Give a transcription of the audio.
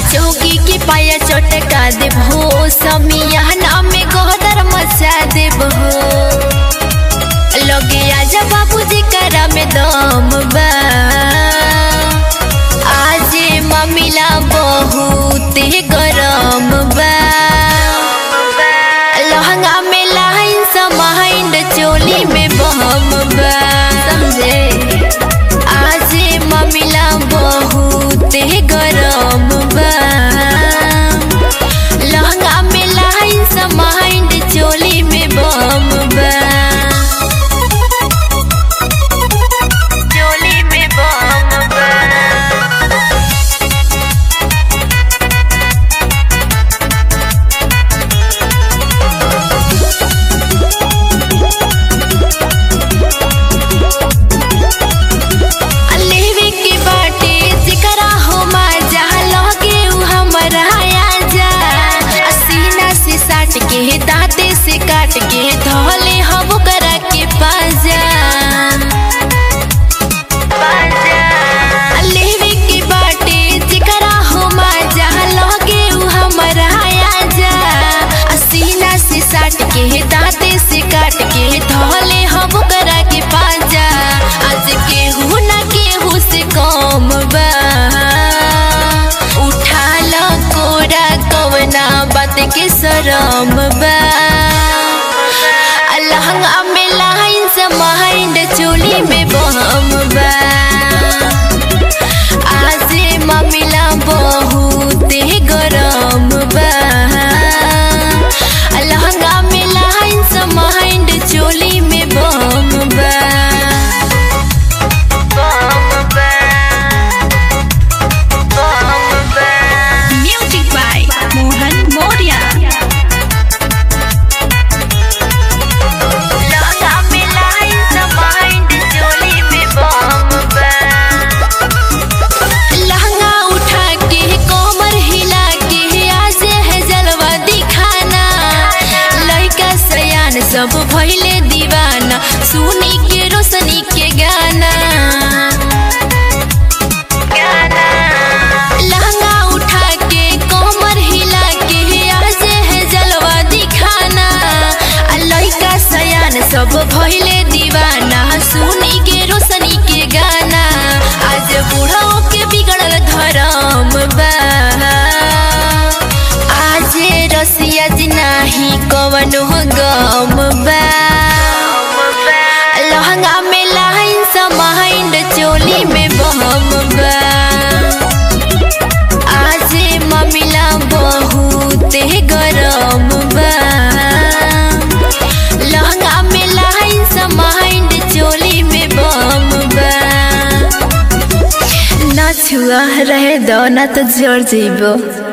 चौकी के पाया चटका देबो समियाना में गोदर मचा देबो लगे आजा बाबूजी करा में दम बा आजे ममिला बहुत गरम बा लहंगा में लाइन समाइंड चोली में बम बा समझे आजे ममिला बहुत गरम बा लहंगा में लाइन समाइंड चोली में बम बा चोली में बम बा लेवे के बाटे जिकरा हो मजा लगे उ हमरा आजा आ सीना से साट के दांते से काट के धोले हम करा के पाजा लेवे के बाटे जिकरा हो मजा लगे उ हमरा आजा आ सीना से साट के दांते से काट के धोले हम करा के पाजा आज केहू ना केहू से कम बा उठा ल कोरा कवना बात के शरम बा आ लहंगा में लाइन से माइंड चोली में बम बा आजे ममिला बहुत गरम बा आ लहंगा में लाइन से माइंड चोली में बम बा Music by Mohan Moria. लहंगा में लाइन से माइंड चोली में बम बा लहंगा उठा के कोमर हिला के आज है जलवा दिखाना लड़का सयान सब भइले दीवाना सुनी के रोशनी के गाना लहंगा उठा के कोमर हिला के आज है जलवा दिखाना आ लड़का सयान सब भइले दीवाना सुनी के रोशनी के गाना आज बूढ़ों के बिगड़ल धर्म बा आज रसिया जी नाही कवनो गम बा लहंगा में लाइन समाइंड चोली में बम बा आजे ममिला बहुत गरम बा लहंगा में लाइन समाइंड चोली में बम बा ना छुआ रहे दो ना तो जड़ जीबो